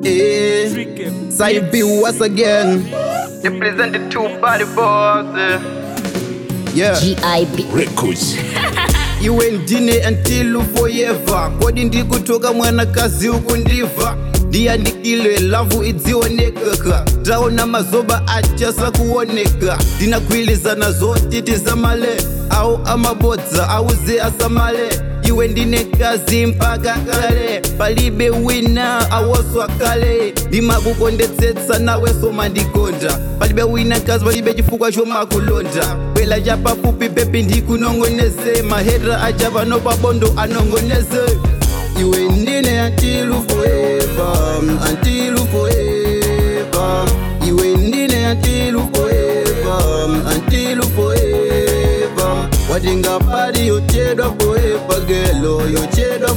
Eh, Side B once again. Represented two body boys. eh. Yeah. GIB. Records. iwe ndine until forever kodi ndikutoka mwanakazi ukundiva ndiyandikile lavu idzionekeka taona mazoba achasa kuoneka ndinakwilizana zotiti zamale au amabodza auze asamale iwe ndine kazi mpaka kale palibe wina awoswa kale ndimakukondetsetsa nawe somandikonda palibe wina kazi palibe chifukwa chomakulonda kwela chapafupi pepi ndikunongoneze mahera acha pano pabondo anongoneze iwe ndine until forever until forever iwe ndine until forever until forever watinga pari yochedwa forever gelo yochedwa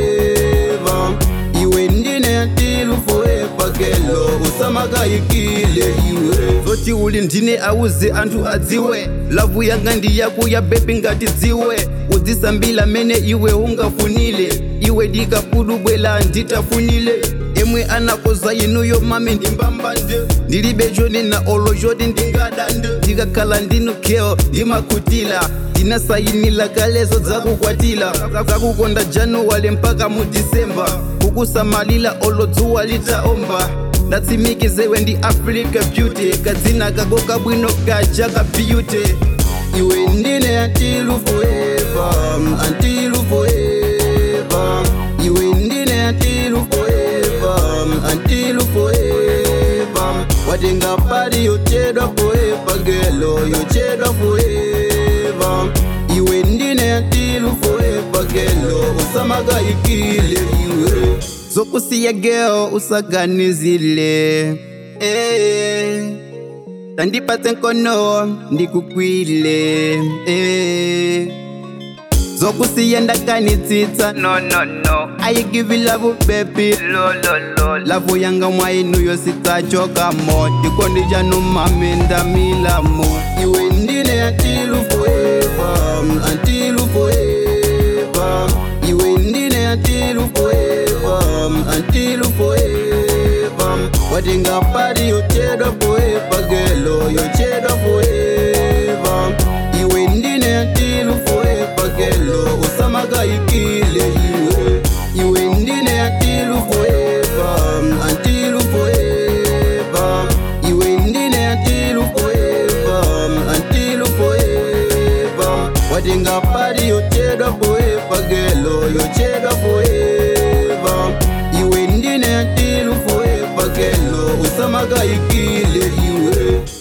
forever iwe ndine until forever gelo usamakayikile iwe zoti uli ndine auze anthu adziwe lavu yanga ndi yako ya bebi ngati dziwe udzisambila mene iwe ungafunile iwe dikapudu bwela nditafunile emwe anakoza inuyo mami ndimbambande ndilibe chonena olo choti ndingadande ndikakhala ndinukeo ndimakutila ndinasayinila kalezo dzakukwatila zakukonda januwale mpaka mu disemba kukusamalila olo dzuwa litaomba ndatsimikizewe ndi africa beauty kadzina kako kabwino kaja ka beauty iwe ndine until forever until forever iwe ndine until forever until forever watenga pari yochedwa forever gelo yochedwa forever iwe ndine until forever gelo usamakayikile iwe zokusiya geo usaganizile eh. tandipatse nkono ndikukwile eh. zokusiya ndakanitsitsa No, no, no. ayigivi lavu bebi Lo, lo, lo. lavu yanga mwainuyo sitsachokamo ndikondija numami ndamilamo iwe ndine until forever until forever iwe ndine until forever until forever watinga pari yochedwa forever gelo yochedwa forever iwe ndine until forever gelo usamakayikile iwe iwe ndine until forever until forever iwe ndine until forever until forever watinga pari yochedwa forever gelo yochedwa forever iwe ndine until forever gelo usamakayikile iwe